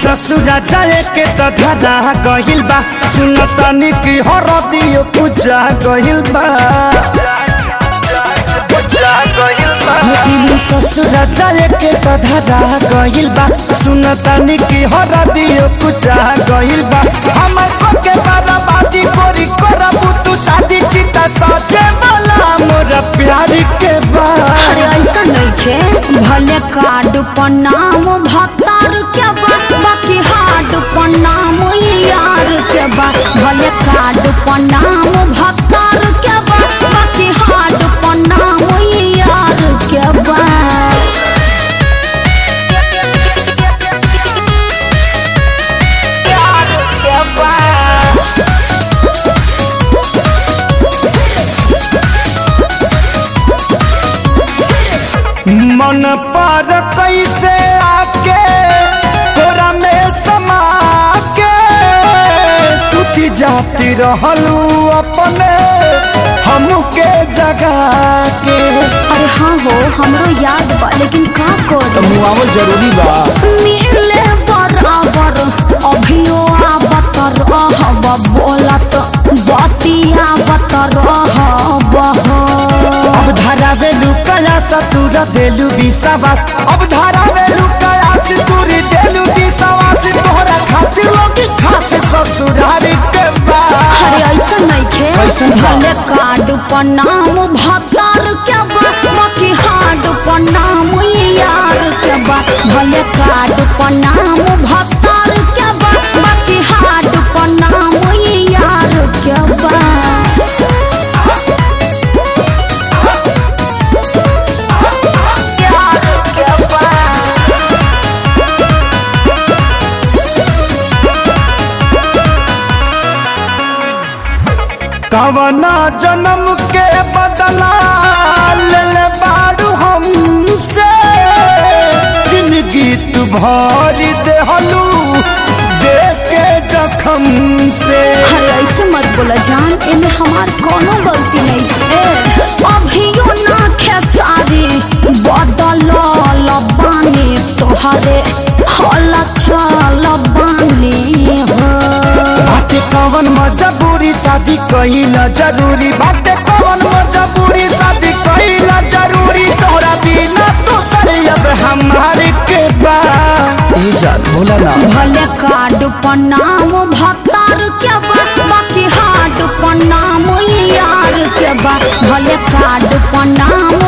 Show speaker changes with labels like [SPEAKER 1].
[SPEAKER 1] ससुरा जाए के त धरा गहिल बा सुन तनी की हरदियो पूजा गहिल बा दिल ससुरा जाए के त धरा गहिल बा सुन तनी की हरदियो पूजा गहिल बा हमर को के बर्बादी कोरी करबू तू शादी चिता सचे वाला मोर प्यार के बा
[SPEAKER 2] अरे ऐसा नइखे भले कार्ड पर नाम भतार के बा बाकी हार्ड पर नाम यार के बा भले कार्ड पर नाम भतार के बा बाकी हार्ड पर नाम यार के बा यार के बा
[SPEAKER 1] मन पर कैसे आके तोरा में समा के सुती जाती रहलू अपने हमके जगा के
[SPEAKER 2] अरे हाँ हो हमरो याद बा लेकिन का करी
[SPEAKER 1] मुआवल जरूरी बा
[SPEAKER 2] मिले बराबर अभियो आवत रहब बोलत बतियावत रहब
[SPEAKER 1] अब धारा वेलू कया सतुर देलू विश्वास अब धारा वेलू कया सतुर देलू विश्वास तोहरा खातिर लोग खास ससुरारी के बा
[SPEAKER 2] अरे ऐसा नइखे
[SPEAKER 1] कैसन बा?
[SPEAKER 2] भले कार्ड पर नाम भतार के बा बाकी हार्ड पर नाम यार के बा भले कार्ड पर नाम भतार के बा बाकी हार्ड पर नाम यार के बा यार के बा
[SPEAKER 1] कवना जन्म के बदला ले ले बारू हमसे जिंदगी तू भरी देहलू दे के जखम से
[SPEAKER 2] अरे ऐसे मत बोला जान इनमें हमार कोनो गलती नहीं है अभियो ना खेसारी बदल बानी तोहरे हल चल बानी हो
[SPEAKER 1] बाटे कवन मजबूरी शादी कहिला जरूरी बाटे कवन मजबूरी शादी कहिला जरूरी तोरा बिना तो अब हमारे के बा ई जान बोला ना
[SPEAKER 2] भले कार्ड पर नाम भतार के बा बाकी हार्ड पर नाम यार के बा भले कार्ड पर नाम